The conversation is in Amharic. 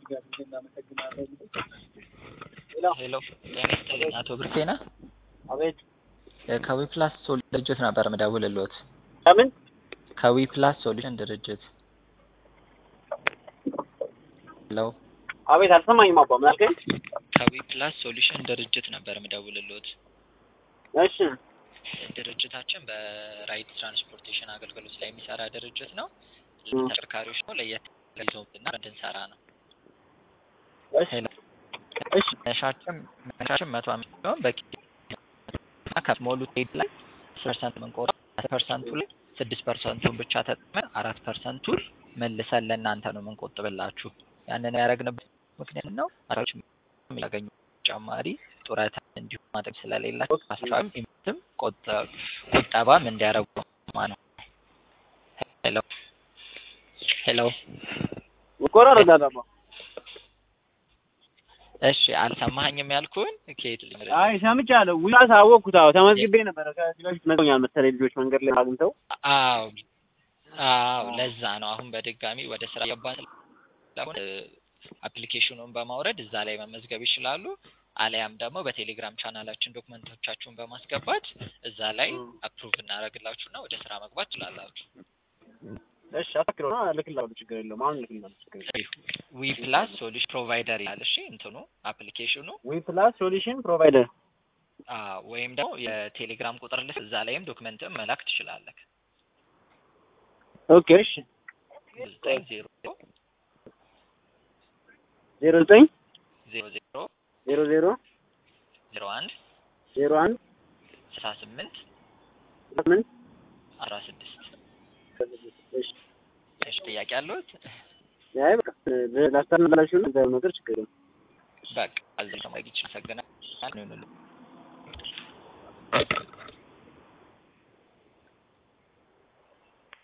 ሄሎ ጤና ይስጥልኝ አቶ ብርቴ ነህ? አቤት ከዊ ፕላስ ሶሉሽን ድርጅት ነበር ምደውልልዎት። ከምን ከዊ ፕላስ ሶሉሽን ድርጅት። ሄሎ አቤት አልሰማኝም አባ ምን አልከኝ? ከዊ ፕላስ ሶሉሽን ድርጅት ነበር ምደውልልዎት። እሺ ድርጅታችን በራይድ ትራንስፖርቴሽን አገልግሎት ላይ የሚሰራ ድርጅት ነው። እ ተሽከርካሪዎች ነው ለየት ይዘውትና እንድንሰራ ነው። እሺ ሄሎ እሺ መነሻችን መነሻችን መቶ አምስት ሲሆን በቂ ከሞሉ ሄድ ላይ ፐርሰንት ምንቆር ፐርሰንቱ ላይ ስድስት ፐርሰንቱን ብቻ ተጠቅመን አራት ፐርሰንቱን መልሰን ለእናንተ ነው የምንቆጥብላችሁ። ያንን ያደረግንበት ምክንያት ነው አራዎች የሚያገኙ ተጨማሪ ጡረታ እንዲሁም ማድረግ ስለሌላቸው አስተዋይም ኢምትም ቁጠባም እንዲያደርጉ ነው። ሄሎ ሄሎ ይቆራረጣል አባ እሺ አልሰማኸኝም ያልኩህን ከየት ልምረጥ? አይ ሰምቻለሁ ውላስ አወቅኩት አዎ ተመዝግቤ ነበረ ከዚህ በፊት መጥቶኛል መሰለኝ ልጆች መንገድ ላይ አግኝተው አዎ አዎ ለዛ ነው አሁን በድጋሚ ወደ ስራ ገባን ስለሆነ አፕሊኬሽኑን በማውረድ እዛ ላይ መመዝገብ ይችላሉ። አሊያም ደግሞ በቴሌግራም ቻናላችን ዶክመንቶቻችሁን በማስገባት እዛ ላይ አፕሩቭ እናደርግላችሁና ወደ ስራ መግባት ትችላላችሁ። እሺ አትክረው ልክላለሁ ችግር የለውም አሁን ልክላለሁ ችግር የለውም ዊ ፕላስ ሶሉሽን ፕሮቫይደር ይላል። እሺ እንትኑ አፕሊኬሽኑ ዊ ፕላስ ሶሉሽን ፕሮቫይደር አዎ፣ ወይም ደግሞ የቴሌግራም ቁጥር ልስ እዛ ላይም ዶክመንትም መላክ ትችላለህ። ኦኬ እሺ ዘጠኝ ዜሮ ዜሮ ዘጠኝ ዜሮ ዜሮ ዜሮ ዜሮ ዜሮ አንድ ዜሮ አንድ ስልሳ ስምንት ስምንት አስራ ስድስት እሺ እሺ ጥያቄ አለዎት? አይ በቃ ላስተናላችሁ ነው ነገር ችግር የለውም በቃ አዘኝ ሰማይ ይችላል። አመሰግናለሁ።